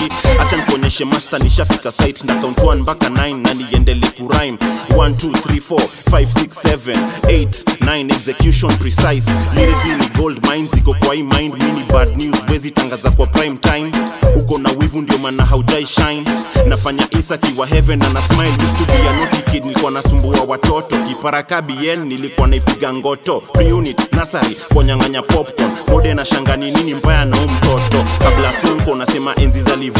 acha nikuonyeshe master nishafika site na count 1 mpaka 9 na niendele kurime 1 2 3 4 5 6 7 8 9 execution precise lyrically ni gold mine ziko kwa hii mind mini bad news wezi tangaza kwa prime time uko na wivu ndio maana haujai shine nafanya isa kiwa heaven na na smile used to be a naughty kid nilikuwa nasumbua watoto kiparaka bn nilikuwa naipiga ngoto preunit nasari kwa nyang'anya popcorn mode na shangani nini mbaya na huu mtoto kabla sunko nasema enzi za live